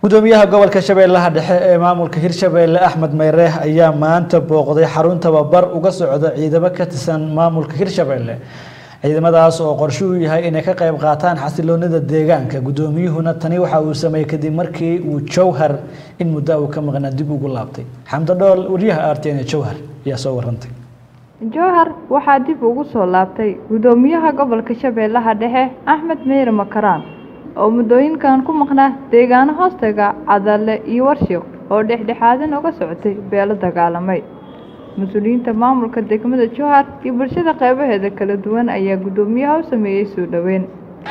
gudoomiyaha gobolka shabeellaha dhexe ee maamulka hirshabeelle axmed meyre ayaa maanta booqday xarun tababar uga socda ciidamo ka tirsan maamulka hirshabeelle ciidamadaas oo qorshe u yahay inay ka qayb qaataan xasiloonida deegaanka gudoomiyuhuna tani waxa uu sameeyey kadib markii uu jowhar in muddo uu ka maqnaa dib ugu laabtay xamdo dhool wariyaha r t n jowhar ayaa soo warantay jowhar waxaa dib ugu soo laabtay gudoomiyaha gobolka shabeellaha dhexe axmed meyre makaraan oo muddooyinkan ku maqnaa deegaano hoostaga cadalle iyo warshiq oo dhexdhexaadin uga socotay beelo dagaalamay mas-uuliyiinta maamulka degmada jowhar iyo bulshada qeybaheeda kala duwan ayaa guddoomiyaha u sameeyey soo dhoweyn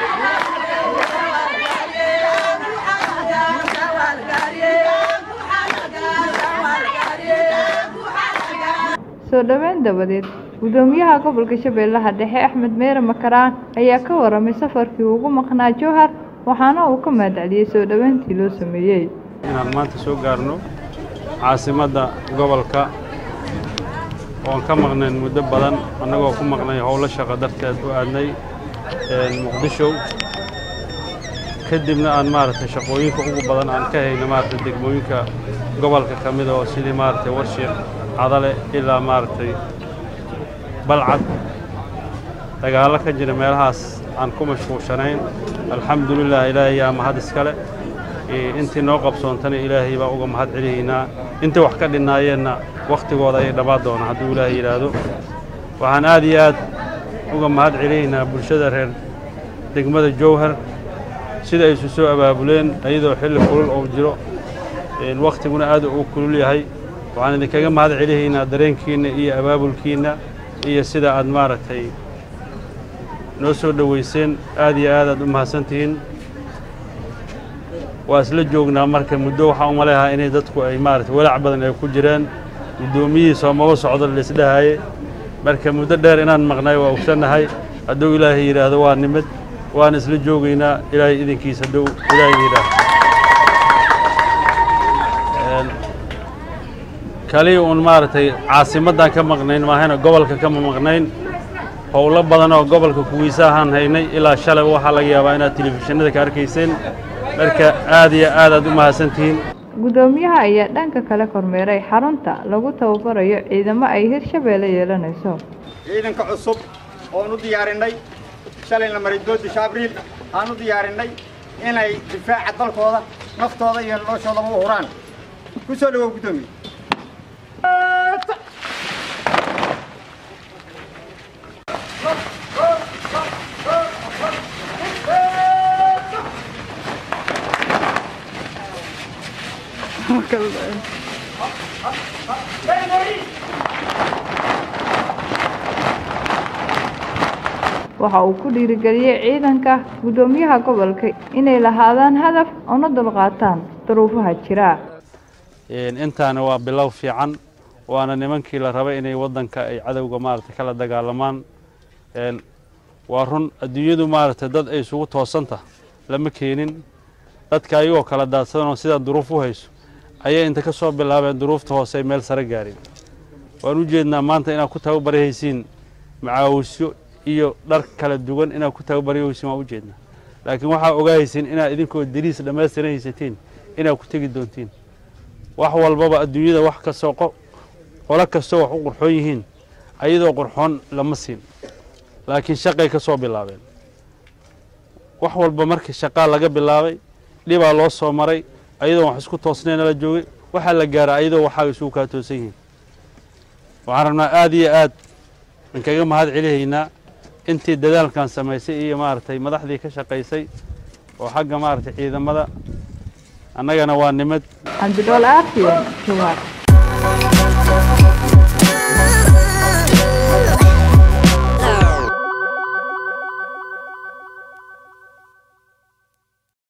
soo dhoweyn dabadeed gudoomiyaha gobolka shabeellaha dhexe axmed meyre makaraan ayaa ka waramay safarkii ugu maqnaa jowhar waxaana uu ka mahadceliyey soo dhoweyntii loo sameeyey inaan maanta soo gaarno caasimadda gobolka oon ka maqnayn muddo badan annagoo ku maqnay howlo shaqo darteed u aadnay muqdisho kadibna aan maaragtay shaqooyinka ugu badan aan ka hayno maaragtay degmooyinka gobolka ka mid oo sidii maaragtay warshiiq cadale ilaa maaragtay balcad dagaallo ka jira meelahaas aan ku mashquulshanayn alxamdulilah ilaahay yaa mahad iskale intii noo qabsoontana ilaahay baa uga mahad celihaynaa intii wax ka dhinnaayeenna wakhtigooda ayay dhammaan doonaa hadduu ilaahay yidhaahdo waxaan aad iyo aad uga mahad celihaynaa bulshada reer degmada jowhar sida ay isu soo abaabuleen iyadoo xilli kulul uu jiro wakhtiguna aad uu kulul yahay waxaan idinkaga mahad celihaynaa dareenkiinna iyo abaabulkiinna iyo sida aad maaragtay noo soo dhowayseen aad iyo aad aad u mahadsantihiin waa isla joognaa marka muddo waxaa u maleehaa inay dadku ay maaragtay walaac badan ay ku jireen guddoomiyihii soomaba socdo laisdhahaye marka muddo dheer inaan maqnay waa ogsannahay hadduu ilaahay yidhaahdo waa nimid waan isla joogaynaa ilaahay idinkiis hadduu ilaahay yidhaahdo kaliya uun maaragtay caasimaddan ka maqnayn maahayna gobolka kama maqnayn howlo badan oo gobolka kuwiisa ahaan haynay ilaa shalay waxaa laga yaabaa inaad telefishinada ka arkayseen marka aad iyo aad aad u mahadsantihiin guddoomiyaha ayaa dhanka kale kormeeray xarunta lagu tababarayo ciidamo ay hirshabeelle yeelanayso ciidanka cusub oon u diyaarinay shalayna maray doodisha abriil aan u diyaarinay inay difaaca dalkooda naftooda iyo noloshoodaba u huraan ku soo dhawow guddoomiye waxa uu ku dhiirigeliyey ciidanka guddoomiyaha gobolka inay lahaadaan hadaf una dulqaataan duruufaha jira intaana waa bilow fiican waana nimankii la rabay inay waddanka ay cadowga maaragtay kala dagaalamaan waa run adduunyadu maaragtay dad ay isugu toosanta lama keenin dadka ayagoo kala daadsadanoo sidaa duruuf u hayso ayay inta ka soo bilaabeen duruufta hoose ay meel sare gaareen waan u jeednaa maanta inaad ku tababarahaysiin macaawisyo iyo dhar kala duwan inaad ku tababarahaysiin waan u jeednaa laakiin waxaa ogaahaysiin inaad idinkoo dariis dhammaystiran haysatiin inaad ku tegi doontiin wax walbaba adduunyada wax kastoo qolo kastoo wax u qurxoon yihiin ayadoo qurxoon lama siin laakiin shaqay ka soo bilaabeen wax walba markii shaqaa laga bilaabay dhibaa loo soo maray ayadoo wax isku toosnayna la joogay waxaa la gaaraa ayadoo waxaa isugu kaa toosan yihiin waxaan rabnaa aad iyo aad inkaga mahad celihaynaa intii dadaalkan samaysay iyo maaragtay madaxdii ka shaqaysay oo xagga maaragtay ciidamada annagana waa nimad cabdidhool aartiyen jawaar